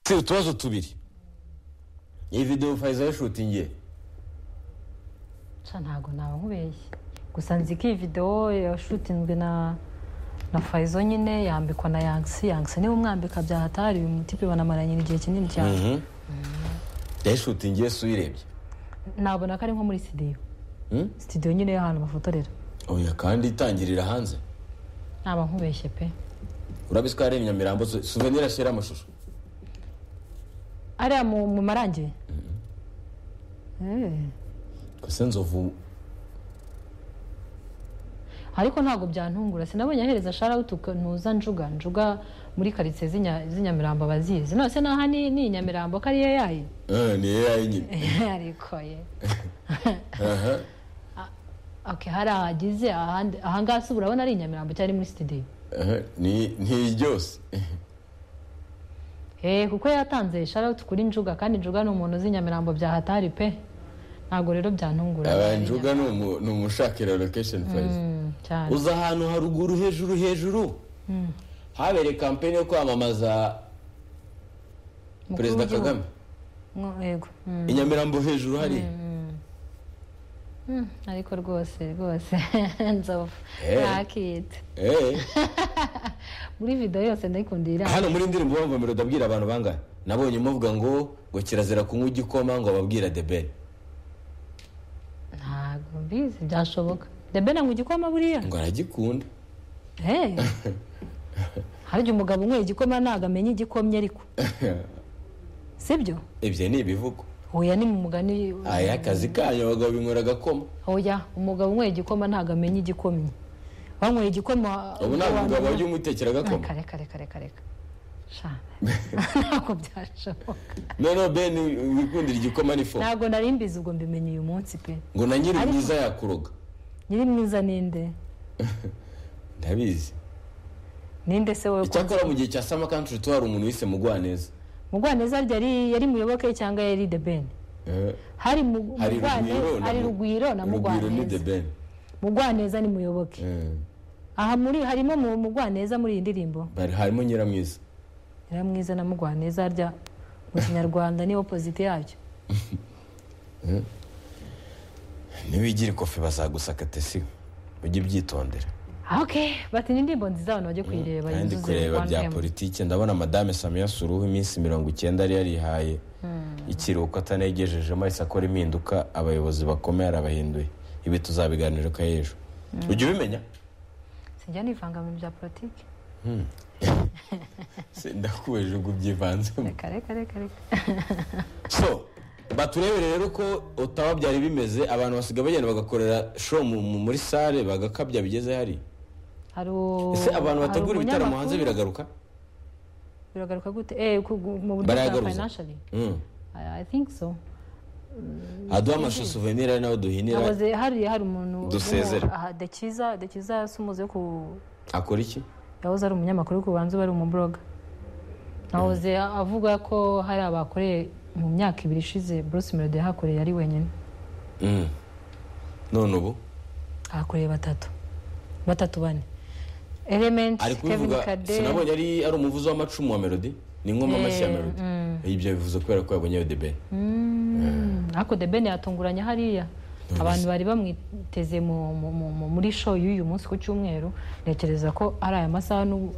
si utubazo tubiri iyi videwo fayiza yashutingiye nshya ntabwo naba nkubeshye gusa nzi ko iyi videwo yashutinzwe na na fayizo nyine yambikwa na yangisi yangisi niba umwambika byahatari uyu mutipe banamaranye igihe kinini cyane yashutingiye si uyirebye nabona ko ari nko muri sitidiyo sitidiyo nyine y'ahantu bafotorera oya kandi itangirira hanze naba nkubeshye pe urabizi ko hari inyamirambo suvenira ashyira amashusho ariya mu mu marangi gusa nzovu ariko ntabwo byantungura sinabonye ahereza sharawutu ntuza njuga njuga muri karitsiye z'inya- z'inyamirambo abazizi nose naha ni ni inyamirambo ko ariyo yayo Eh, ni yo nyine ariko ye aha ok hari ahagize ahandi ahangaha se urabona ari inyamirambo cyari muri sitidiyo aha, ni ni ryose Eh, kuko yatanze sharawutu kuri njuga kandi njuga ni umuntu uzi inyamirambo bya hatari pe ntabwo rero byantungura abanjuga ni umu- ni umushakira lokesheni fayiza Mm, cyane uza ahantu haruguru hejuru hejuru habereye kampeni yo kwamamaza Umukuru perezida w'igihugu. kagame Mwo- yego Mm, i nyamirambo hejuru hariya mm, ariko rwose rwose nzovu Eh. nakite Eh, muri videwo yose ndayikundira iriya. hano muri ndirimbo bamvamira udabwira abantu bangahe nabonye muvuga ngo ngo kirazira kunywa igikoma ngo ababwira debeni ntabwo mbizi byashoboka debe nanywa igikoma buriya ngo aragikunda Eh. harya umugabo unyweye igikoma ntabwo amenya igikomye ariko sibyo ibyo ni ibivugo hoya ni mu mugani aya akazi kanyu abagabo binywera agakoma hoya umugabo unyweye igikoma ntabwo amenya igikomye wanyweye igikoma ubu nta mugabo wajya umutekera agakoma kare kare kare kare sha ntabwo byashoboka noneho beni wikundira igikoma n'ifu ntabwo nari mbizi ubwo mbimenye uyu munsi pe ngo na nyiri mwiza yakuroga nyiri mwiza ninde ndabizi ninde se wowe ko icyakora mu gihe cya sama kantri tuba hari umuntu wise mugwaneza mugwaneza harya yari yari muyoboke cyangwa yari the ben Eh, hari mu- hari mugwaneza hari rugwiro na rugwiro ni the mugwaneza ben mugwaneza ni muyoboke Eh, aha muri harimo mu mugwaneza muri iyi ndirimbo bari harimo nyiramwiza nyiramwiza na mugwaneza harya mu kinyarwanda ni opposite yacyo niwigira ikofi bazagusaka tesiyo ujye ubyitondera Ah, ok bati ni indirimbo nziza abantu bajye kuyireba kandi yuzuze kureba one bya M. politiki ndabona madame samiya suruhu iminsi mirongo icyenda yari yarihaye ikiruhuko atanegejejemo ahise akora impinduka abayobozi bakomeye arabahinduye ibi tuzabiganira ko ejo ujya ubimenya sinjya nivanga mu bintu bya politiki ndakubeje ngo ubyivanzemo reka reka reka reka so baturebe rero ko utaba byari bimeze abantu basigaye bagenda bagakorera show mu- mu- muri sale bagakabya bigeze hari hari u- ese abantu hari bategura ibitaramo umunyamakuru- hanze biragaruka biragaruka gute eh ku- mu buryo bwa Barayagaruza. financially Mm. I, I think so haduha amashusho souvenir ari nawe duhinira naboze hariya hari umuntu Dusezere. dekiza dekiza sumuze yo ku akora iki yahoze ari umunyamakuru ku banza bari umubloga nahoze avuga ko hari abakoreye mu myaka ibiri ishize bruce melody yahakoreye ari wenyine Mm. none ubu ahakoreye batatu batatu bane element ari kevin kubivuga kade sinabonye ari ari umuvuzi w'amacumu wa melody ni ingoma mashya ya Eh, melody ibyo bivuze kubera ko yabonye ayo debe Mm, ariko the ben yatunguranye hariya abantu bari bamwiteze mu- mu- mu- mu- muri show y'uyu munsi ku cyumweru ntekereza ko ari aya masaha n'ubu